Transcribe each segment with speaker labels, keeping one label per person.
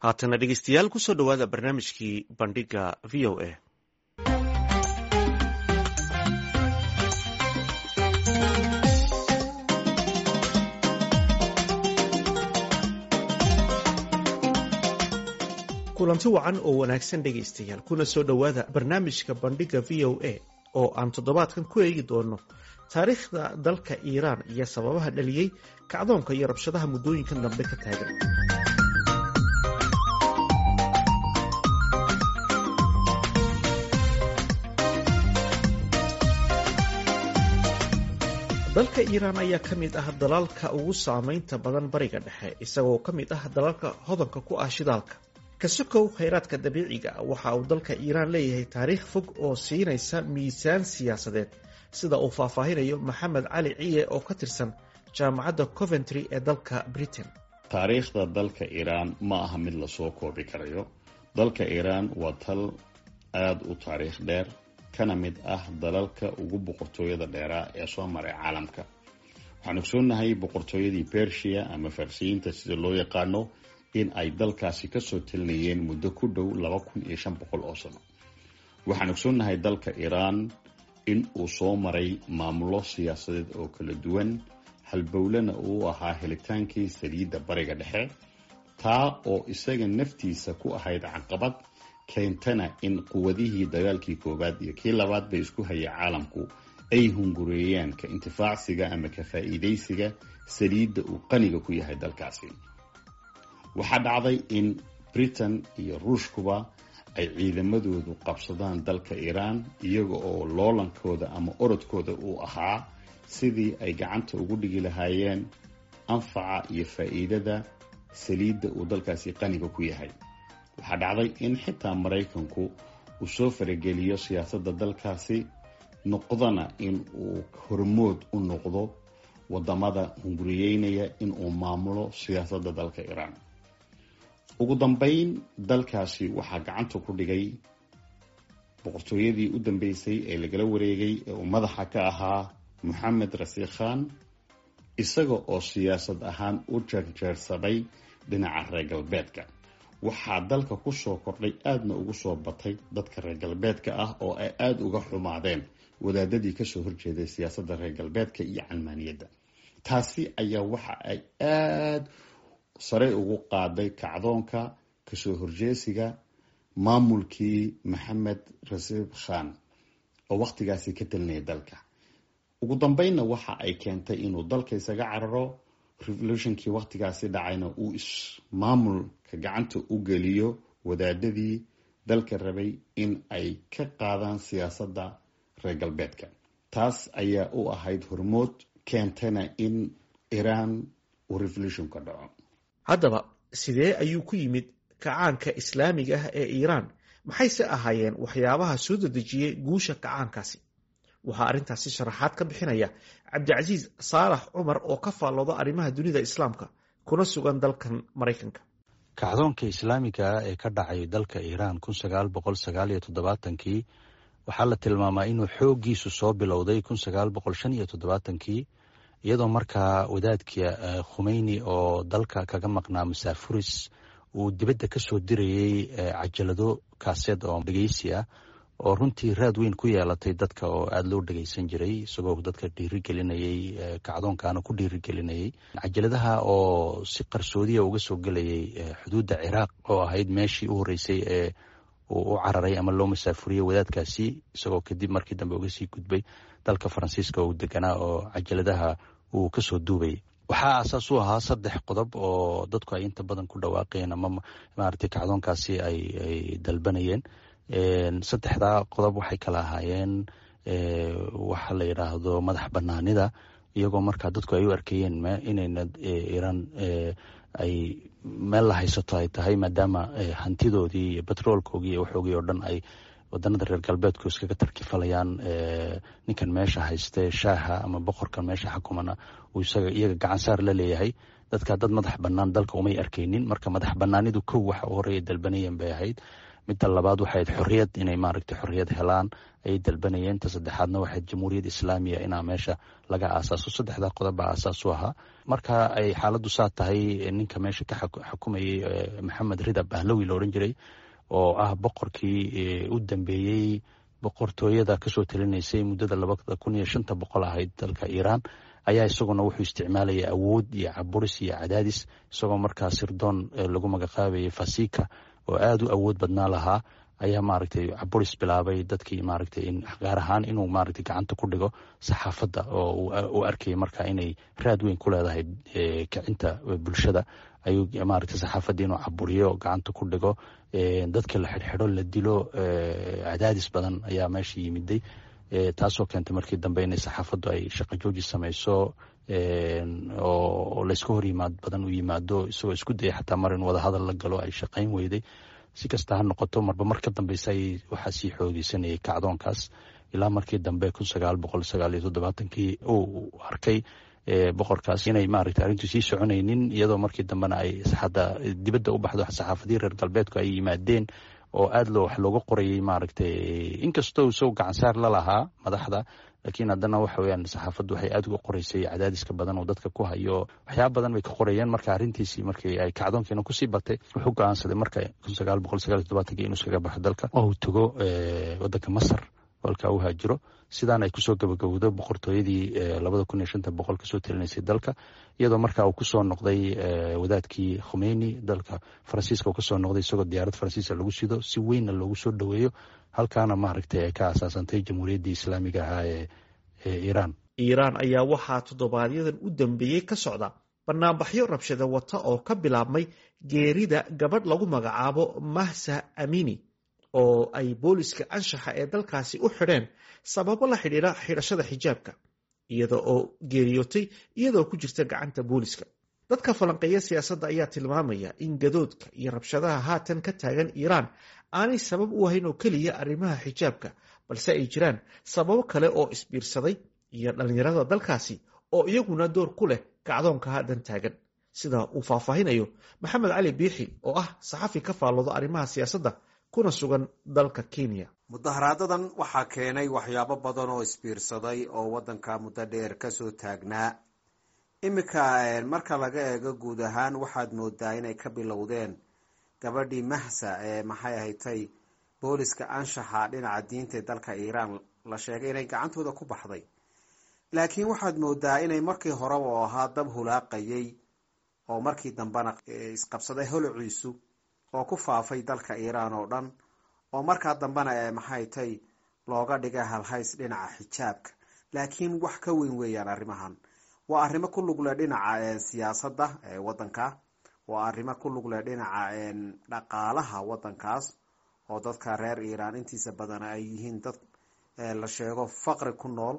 Speaker 1: haatana dhegeystayaal kusoo dhowaada barnaamijkii bandhiga v o a kulanti wacan oo wanaagsan dhegaystayaal kuna soo dhowaada barnaamijka bandhiga v o a oo aan toddobaadkan ku eegi doono taariikhda dalka iiraan iyo sababaha dhaliyey kacdoonka iyo rabshadaha muddooyinkan dambe ka taagan dalka iiraan ayaa ka mid ah dalalka ugu saameynta badan bariga dhexe isagoo ka mid ah dalalka hodanka ku ah shidaalka kasokow khayraadka dabiiciga waxa uu dalka iiraan leeyahay taariikh fog oo siinaysa miisaan siyaasadeed sida uu faahfaahinayo maxamed cali ciye oo ka tirsan jaamacadda coventry ee dalka britain
Speaker 2: taariikhda dalka iiraan ma aha mid lasoo koobi karayo dalka iiraan waa tal aada u taariikh dheer kana mid ah dalalka ugu boqortooyada dheeraa ee soo maray caalamka waxaan ogsoonahay boqortooyadii bersia ama farsiyiinta sida loo yaqaano in ay dalkaasi kasoo talinayeen muddo ku dhow laba kun iyo shan boqol oo sano waxaan ogsoonahay dalka iiraan in uu soo maray maamulo siyaasadeed oo kala duwan halbowlena uu ahaa helitaankii saliidda bariga dhexe taa oo isaga naftiisa ku ahayd caqabad keentana in quwadihii dagaalkii koowaad iyo kii labaad bay isku hayay caalamku ay hungureeyaan ka intifaacsiga ama ka faa'iidaysiga saliidda uu qaniga ku yahay dalkaasi waxaa dhacday in britain iyo ruushkuba ay ciidamadoodu qabsadaan dalka iiraan iyaga oo loolankooda ama orodkooda uu ahaa sidii ay gacanta ugu dhigi lahaayeen anfaca iyo faa'iidada saliidda uu dalkaasi qaniga ku yahay waxaa dhacday in xitaa maraykanku uu soo farageliyo siyaasadda dalkaasi noqdana in uu hormood u noqdo wadamada hunguriyeynaya in uu maamulo siyaasadda dalka iiraan ugu dambeyn dalkaasi waxaa gacanta ku dhigay boqortooyadii u dambeysay ee lagala wareegay ee uu madaxa ka ahaa moxamed rasiik khan isaga oo siyaasad ahaan u jeerjeersaday dhinaca reer galbeedka waxaa dalka kusoo kordhay aadna ugu soo batay dadka reer galbeedka ah oo ay aada uga xumaadeen wadaadadii kasoo horjeeday siyaasadda reer galbeedka iyo calmaaniyadda taasi ayaa waxa ay aada sare ugu qaaday kacdoonka kasoo horjeesiga maamulkii maxamed rasiib khan oo wakhtigaasi ka talinaya dalka ugu dambeynna waxa ay keentay inuu dalka isaga cararo revolutionkii wakhtigaasi dhacayna uu ismaamulka gacanta u geliyo wadaadadii dalka rabay in ay ka qaadaan siyaasadda reer galbeedka taas ayaa u ahayd hormood keentana in iiraan uu revolutionka dhaco
Speaker 1: haddaba sidee ayuu ku yimid kacaanka islaamiga ah ee iiraan maxayse ahaayeen waxyaabaha soo dedejiyey guusha kacaankaasi waxaa arrintaasi sharaxaad ka bixinaya cabdicasiis saalax cumar oo ka faallooda arrimaha dunida islaamka kuna sugan dalkan maraykanka
Speaker 3: kacdoonka islaamiga ah ee ka dhacay dalka iiraan kun sagaal boqol sagaal iyo toddobaatankii waxaa la tilmaamaa inuu xooggiisu soo bilowday kun sagaal boqol shan iyo toddobaatankii iyadoo markaa wadaadka khumeyni oo dalka kaga maqnaa masaafuris uu dibadda ka soo dirayey cajalado kaaseed oo dhegeysi ah oo runtii raad weyn ku yeelatay dadka oo aada loo dhegeysan jiray isagoo dadka dhiirigelinayey kacdoonkaana ku dhiirigelinayey cajaladaha oo si qarsoodiya uga soo gelayay xuduudda ciraaq oo ahayd meeshii u horreysay ee uu u cararay ama loo masaafuriyey wadaadkaasi isagoo kadib markii dambe uga sii gudbay dalka faransiiska uu deganaa oo cajaladaha uu kasoo duubayay waxaa aasaas u ahaa saddex qodob oo dadku ay inta badan ku dhawaaqeen ama maaragtay kacdoonkaasi ay ay dalbanayeen saddexdaa qodob waxay kala ahaayeen waxa la yidhaahdo madax banaanida iyagoo markaa dadku ay u arkayeen inayna iiraan ay meel la haysato ay tahay maadaama hantidoodii iyo betroolkoogii iyo waxoogii oo dhan ay wadanada reer galbeedku iskaga tarkifalayaan ninkan meesha hayste shaaha ama boqorkan meesha xakumana uu isaga iyaga gacansaar la leeyahay dadka dad madax banaan dalka umay arkaynin marka madax banaanidu kow waxa u horeeya dalbanayeen bay ahayd midda labaad waxayd xorriyad inay maaragtay xorriyad helaan ayay dalbanayeen ta saddexaadna waxayd jamhuuriyad islaamiya inaa meesha laga aasaaso saddexdaa qodob baa aasaas u ahaa marka ay xaaladdu saa tahay ninka meesha ka xukumayay maxamed rida bahlawi la odhan jiray oo ah boqorkii u dambeeyey boqortooyada kasoo talinaysay muddada labada kun iyo shanta boqol ahayd dalka iiraan ayaa isaguna wuxuu isticmaalayay awood iyo caburis iyo cadaadis isagoo markaa sirdoon lagu magacaabayay fasika oo aada u awood badnaa lahaa ayaa maaragtay caburis bilaabay dadkii maaragtay gaar ahaan inuu maaragtay gacanta ku dhigo saxaafadda oo u arkayay marka inay raad weyn ku leedahay kicinta bulshada ayuu maaragtay saxaafaddii inuu caburiyo gacanta ku dhigo dadka la xidhxidho la dilo cadaadis badan ayaa meesha yimiday taasoo keentay markii dambe inay saxaafaddu ay shaqo jooji samayso oo layska hor yimaad badan u yimaado isagoo isku dayay xataa mar in wadahadal la galo ay shaqayn weyday si kasta ha noqoto marba mar ka dambeysa ay waxaa sii xoogeysanayay kacdoonkaas ilaa markii dambe kun sagaal boqol sagaal iyo toddobaatankii uu arkay boqorkaas inay maaragtay arrintu sii soconaynin iyadoo markii dambena ay hadda dibadda u baxdo saxaafadii reer galbeedku ay yimaadeen oo aada loo wax looga qorayay maaragtay inkastoo isago gacansaar la lahaa madaxda laakiin haddana waxa weyaan saxaafaddu waxay aada uga qoreysay cadaadiska badan oo dadka ku hayo waxyaaba badan bay ka qorayeen marka arrintiisii markii ay kacdoonkiina kusii batay wuxuu go-aansaday marka kun sagaal boqol sagaal iyo todobaatanki inuu iskaga baxo dalka oo uu tago waddanka masar halkaa u haajiro sidaan ay kusoo gabagabowdo boqortooyadii labada kun iyo shanta boqol kasoo talinaysay dalka iyadoo markaa uu kusoo noqday wadaadkii khumeyni dalka faransiiska uu kasoo noqday isagoo diyaarad faransiisa lagu sido si weynna loogu soo dhoweeyo halkaana maaragtay ay ka asaasantay jamhuuriyaddii islaamiga ahaa ee iiraan
Speaker 1: iiraan ayaa waxaa toddobaadyaddan u dambeeyey ka socda banaanbaxyo rabshada wata oo ka bilaabmay geerida gabadh lagu magacaabo mahsa amini oo ay booliska anshaxa ee dalkaasi u xidheen sababo la xidhiidha xidhashada xijaabka iyada oo geeriyootay iyadoo ku jirta gacanta booliska dadka falanqeeya siyaasadda ayaa tilmaamaya in gadoodka iyo rabshadaha haatan ka taagan iiraan aanay sabab u ahayn oo keliya arrimaha xijaabka balse ay jiraan sababo kale oo isbiirsaday iyo dhallinyarada dalkaasi oo iyaguna door ku leh kacdoonka haatan taagan sida uu faahfaahinayo maxamed cali biixi oo ah saxafi ka faallooda arrimaha siyaasadda kuna sugan dalka kenya
Speaker 4: mudaharaadadan waxaa keenay waxyaabo badan oo isbiirsaday oo waddanka muddo dheer kasoo taagnaa iminka marka laga eego guud ahaan waxaad moodaa inay ka bilowdeen gabadhii mahsa ee maxay ahatay booliska anshaxa dhinaca diinta ee dalka iiraan la sheegay inay gacantooda ku baxday laakiin waxaad moodaa inay markii horeba oo ahaa dab hulaaqayay oo markii dambena isqabsaday holociisu oo ku faafay dalka iiraan oo dhan oo markaa dambena ee maxay tay looga dhigay halhays dhinaca xijaabka laakiin wax ka weyn weeyaan arrimahan waa arrimo ku lugle dhinaca siyaasadda ee waddanka waa arrimo ku lugle dhinaca dhaqaalaha waddankaas oo dadka reer iiraan intiisa badan ay yihiin dad la sheego faqri ku nool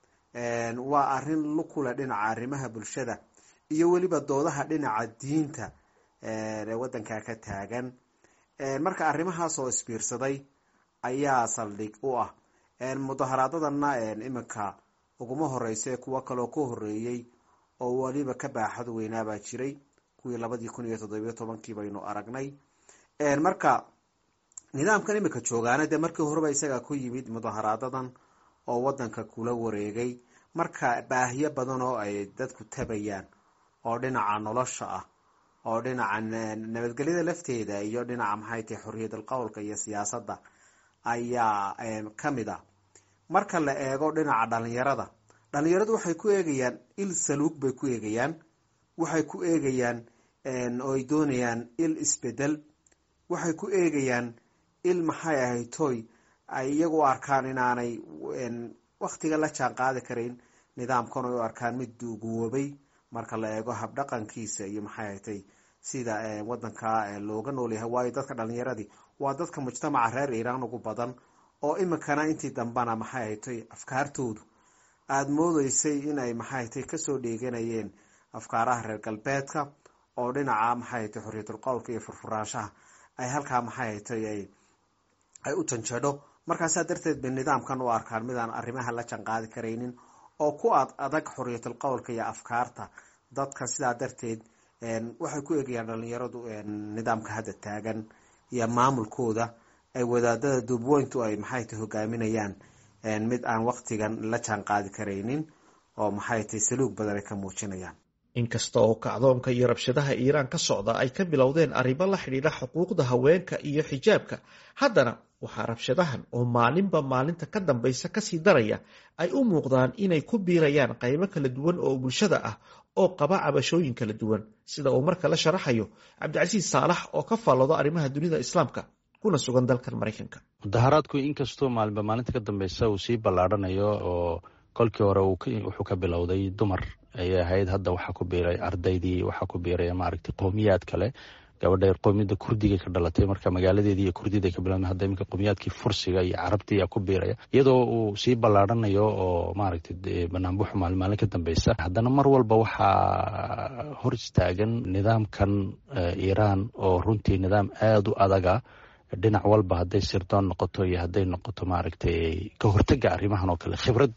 Speaker 4: waa arrin lukule dhinaca arrimaha bulshada iyo weliba doodaha dhinaca diinta ee waddanka ka taagan marka arrimahaas oo isbiirsaday ayaa saldhig u ah mudaharaadadana iminka uguma horeysa kuwo kaloo ka horeeyey oo weliba ka baaxad weynaabaa jiray kuwii labadii kun iyo toddobiyo tobankii baynu aragnay marka nidaamkan iminka joogaana dee markii horeba isaga ku yimid mudaharaadadan oo wadanka kula wareegay marka baahiyo badan oo ay dadku tabayaan oo dhinaca nolosha ah oo dhinaca nabadgelyada lafteeda iyo dhinaca maxay tahay xorriyadal qowlka iyo siyaasadda ayaa kamid ah marka la eego dhinaca dhalinyarada dhalinyaradu waxay ku eegayaan il saluug bay ku eegayaan waxay ku eegayaan oo ay doonayaan il isbedel waxay ku eegayaan il maxay ahayd toy ay iyagu u arkaan inaanay waktiga la jaan qaadi karayn nidaamkan ay u arkaan mid duuguwoobay marka la eego habdhaqankiisa iyo maxay ahatay sida wadanka looga noolyahay waayo dadka dhalinyaradii waa dadka mujtamaca reer iiraan ugu badan oo iminkana intii dambana maxay ahatay afkaartoodu aada moodeysay inay maxay ahatay kasoo dheeganayeen afkaaraha reer galbeedka oo dhinaca maxay ahatay xorriyatul qowlka iyo furfuraanshaha ay halkaa maxay ahatay ay u janjadho markaasaa darteed bay nidaamkan u arkaan midaan arrimaha la janqaadi karaynin oo ku ad adag xorriyatul qowlka iyo afkaarta dadka sidaa darteed waxay ku eegayaan dhalinyaradu nidaamka hadda taagan iyo maamulkooda ay wadaadada duubweyntu ay maxay tahy hogaaminayaan mid aan waktigan la jaan qaadi karaynin oo maxay tahy saluug badan ay ka muujinayaan
Speaker 1: inkasta oo kacdoonka iyo rabshadaha iiraan ka socda ay ka bilowdeen arrimo la xidhiidha xuquuqda haweenka iyo xijaabka haddana waxaa rabshadahan oo maalinba maalinta ka dambaysa kasii daraya ay u muuqdaan inay ku biirayaan qaybo kala duwan oo bulshada ah oo qaba cabashooyin kala duwan sida uu marka la sharaxayo cabdicasiis saalax oo ka faalloodo arrimaha dunida islaamka kuna sugan dalkan maraykanka
Speaker 3: mudaharaadku inkastoo maalinba maalinta ka dambeysa uu sii ballaarhanayo oo kolkii hore wuxuu ka bilowday dumar ayay ahayd hadda waxaa ku biiray ardaydii waxaa ku biiray maaragtay qowmiyaad kale gabadha qowmiyadda kurdiga ka dhalatay marka magaaladeedii iyo kurdida ka bilaabmay hadda iminka qowmiyaadkii fursiga iyo carabtii ayaa ku biiraya iyadoo uu sii ballaarhanayo oo maaragtay banaanbuxu maalin maalin ka dambeysa haddana mar walba waxaa hor istaagan nidaamkan iiraan oo runtii nidaam aada u adaga dhinac walba hadday sirdoon noqoto iyo hadday noqoto maaragtay ka hortega arrimahan oo kale khibrad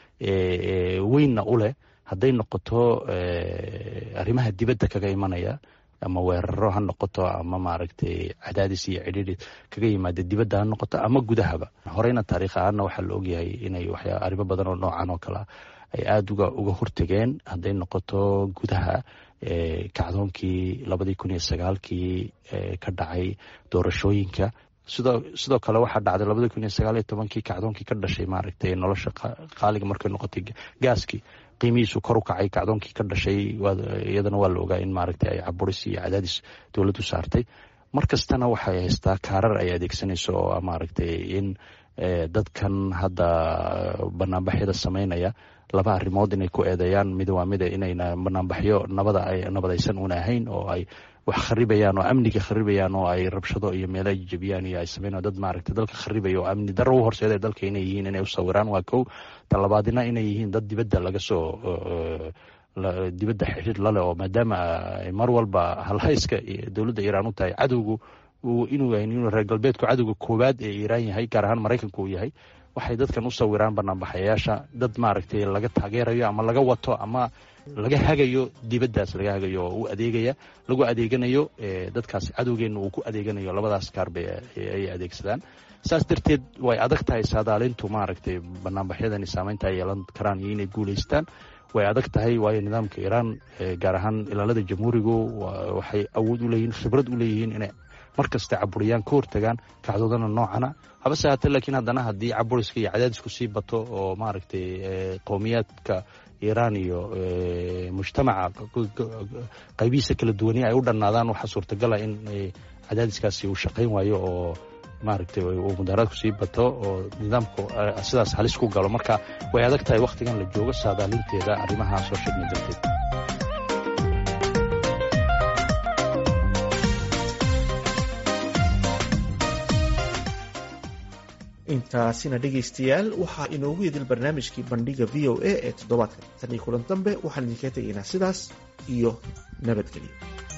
Speaker 3: weynna u leh hadday noqoto arrimaha dibadda kaga imanaya ama weeraro ha noqoto ama maaragtay cadaadis iyo cidhiidhi kaga yimaada dibadda ha noqoto ama gudahaba horeyna taariikh ahaanna waxaa la ogyahay inay waxyaa arrimo badan oo noocan oo kalea ay aada uga uga hortegeen hadday noqoto gudaha kacdoonkii labadii kun iyo sagaalkii ka dhacay doorashooyinka sidoo sidoo kale waxaa dhacday labadii kun iyo sagaal iyo tobankii kacdoonkii ka dhashay maaragtay nolosha qaaliga markay noqotay gaaskii qiimihiisu kor u kacay kacdoonkii ka dhashay iyadana waa la ogaa in maaragtay ay caburis iyo cadaadis dowladdu saartay mar kastana waxay haystaa kaarar ay adeegsanayso oo maaragtay in dadkan hadda banaanbaxyada sameynaya laba arrimood inay ku eedeeyaan mid waa mida inayna banaanbaxyo nabada ay nabadaysan una ahayn oo ay wax kharibayaan oo amniga kharibayaan oo ay rabshado iyo meelo ay jebiyaan iyo ay sameyn dad maaragtay dalka kharibaya oo amni darro u horseeda dalka inay yihiin inay u sawiraan waa kow talabaadina inay yihiin dad dibadda laga soo dibadda xidhiir lale oo maadaama mar walba halhayska dowladda iiraan u tahay cadowgu inuu yahay inuu reer galbeedku cadowga koowaad ee iiraan yahay gaar ahaan maraykanku uu yahay waxay dadkan u sawiraan banaanbaxayaasha dad maaragtay laga taageerayo ama laga wato ama laga hagayo dibaddaas laga hagayo oo u adeegaya lagu adeeganayo dadkaas cadowgeenna uu ku adeeganayo labadaas kaarba ay adeegsadaan saas darteed way adag tahay saadaalintu maaragtay banaanbaxyadani saameynta ay yeelan karaan iyo inay guulaystaan way adag tahay waayo nidaamka iiraan gaar ahaan ilaalada jamhuurigu waxay awood u leeyihin khibrad u leeyihiin inay mar kasta caburiyaan ka hortagaan kacdoodana noocana habase haatee laakiin haddana haddii caburiska iyo cadaadisku sii bato oo maaragtay qowmiyaadka iiraan iyo mujtamaca qaybihiisa kala duwani ay u dhannaadaan waxaa suurtagala in cadaadiskaasi uu shaqayn waayo oo maaragtay uu mudaharaadku sii bato oo nidaamku sidaas halis ku galo marka way adag tahay wakhtigan la joogo saadaalinteeda arrimaha soo sheegna darteed
Speaker 1: intaasina dhegaystayaal waxaa inoogu idil barnaamijkii bandhiga v o a ee toddobaadkan tan iyo kulan dambe waxaan idinkaga tegaynaa sidaas iyo nabadgelyo